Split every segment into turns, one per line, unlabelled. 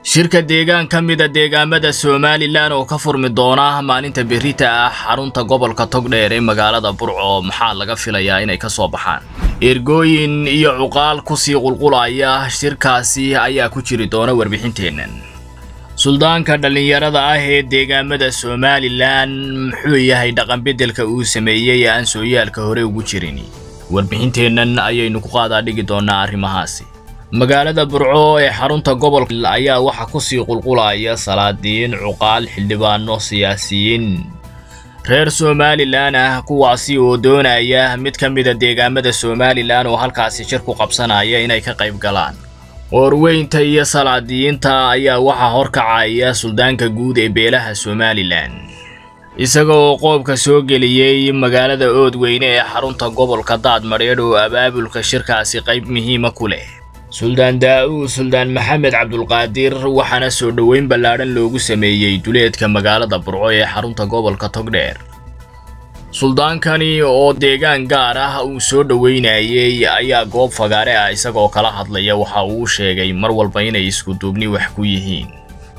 shirka deegaan ka mida deegaamada somalilan oo ka furmi doona maalinta berita ah xarunta gobolka togdheer ee magaalada burco maxaa laga filayaa inay ka soo baxaan ergooyin iyo cuqaal kusii qulqulaya shirkaasi ayaa ku jiri doona warbixinteennan suldaanka dhallinyarada ah ee deegaamada somalilan muxuu yahay dhaqanbeddelka uu sameeyey ee aan sooyaalka hore ugu jirin warbixinteennan ayaynu ku qaadaa dhigi doonaa arrimahaasi magaalada burco ee xarunta gobolka ayaa waxaa kusii qulqulaya salaadiin cuqaal xildhibaano siyaasiyiin reer somalilan ah kuwaasi oo doonaya mid ka mida deegaamada somalilan oo halkaasi shir ku qabsanaya inay ka qayb galaan qoorweynta iyo salaadiyiinta ayaa waxaa horkacaya suldaanka guud ee beelaha somalilan isaga oo qoobka soo geliyey magaalada oodweyne ee xarunta gobolka daadmadheedh oo abaabulka shirkaasi qayb muhiima ku leh suldaan daa-uud suldaan maxamed cabdulqaadir waxaana soo dhoweyn ballaadhan loogu sameeyey duleedka magaalada burco ee xarunta gobolka togdheer suldaankani oo deegaan gaar ah uu soo dhoweynayey ayaa goob fagaare ah isagoo kala hadlaya waxa uu sheegay mar walba inay isku duubni wax ku yihiin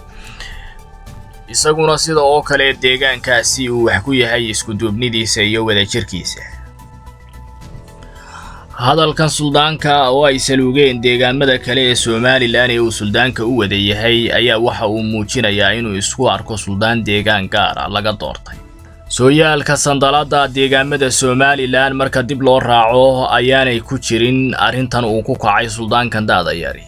isaguna sida oo kale deegaankaasi uu wax ku yahay iskuduubnidiisa iyo wadajirkiisa hadalkan suldaanka oo ay saluugeen deegaamada kale ee somalilan ee uu suldaanka u wada yahay ayaa waxa uu muujinayaa inuu isku arko suldaan deegaan gaara laga doortay sooyaalka sandalada deegaamada somalilan marka dib loo raaco ayaanay ku jirin arrintan uu ku kacay suldaankan daadayari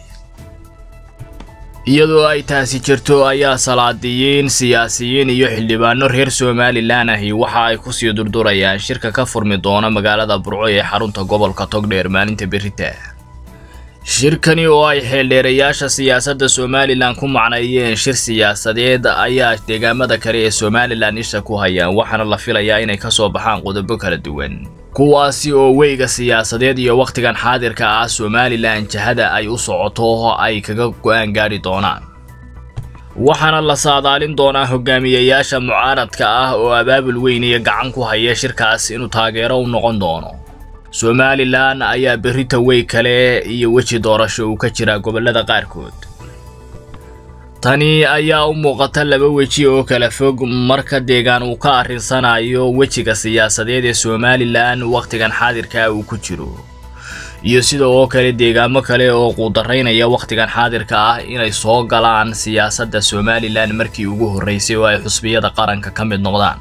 iyadoo ay taasi jirto ayaa salaadiyiin siyaasiyiin iyo xildhibaano reer somalilan ahi waxa ay kusii durdurayaan shirka ka furmi doona magaalada burco ee xarunta gobolka togdheer maalinta berita shirkani oo ay xeeldheerayaasha siyaasadda somalilan ku macneeyeen shir siyaasadeed ayaa deegaamada kale ee somalilan isha ku hayaan waxaana la filayaa inay ka soo baxaan qodobo kala duwan kuwaasi oo weyga siyaasadeed iyo wakhtigan xaadirka ah somalilan jahada ay u socoto ay kaga go-aan gaadhi doonaan waxaana la saadaalin doonaa hogaamiyayaasha mucaaradka ah oo abaabul weyn iyo gacan ku haya shirkaas inuu taageero u noqon doono somalilan ayaa berrita wey kale iyo weji doorasho uu ka jiraa gobollada qaarkood tani ayaa u muuqata laba weji oo kala fog marka deegaan uu ka arrinsanayo wejiga siyaasadeed ee somalilan wakhtigan xaadirka uu ku jiro iyo sida oo kale deegaamo kale oo quudaraynaya wakhtigan xaadirka ah inay soo galaan siyaasadda somalilan markii ugu horreysay oo ay xusbiyada qaranka ka mid noqdaan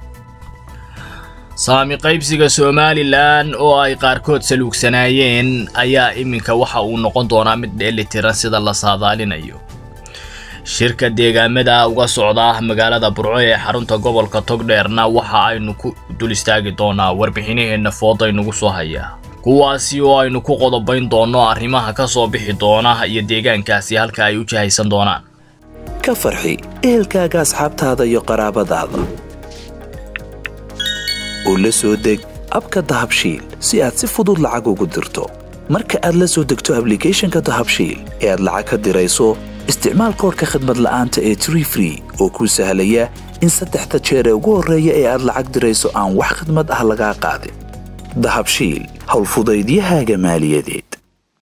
saami qaybsiga somalilan oo ay qaarkood saluugsanaayeen ayaa iminka waxa uu noqon doonaa mid dheelitiran sida la saadaalinayo shirka deegaamada uga socda magaalada burco ee xarunta gobolka togdheerna waxa aynu ku dul istaagi doonaa warbixinaheenna foodaynugu soo hayaa kuwaasi oo aynu ku qodobayn doonno arrimaha ka soo bixi doona iyo deegaankaasi halka ay u jahaysan doonaan
ka farxi ehelkaaga asxaabtaada iyo qaraabadaada oo la soo deg abka dahabshiil si aad si fudud lacag ugu dirto marka aad la soo degto ablicathonka dahabshiil ee aad lacag ka dirayso isticmaal koorka khadmad la'aanta ee tree free oo kuu sahlaya in saddexda jeer ee ugu horreeya ee aad lacag dirayso aan wax khadmad ah lagaa qaadin dahabshiil howlfudaydiyahaaga maaliyadeed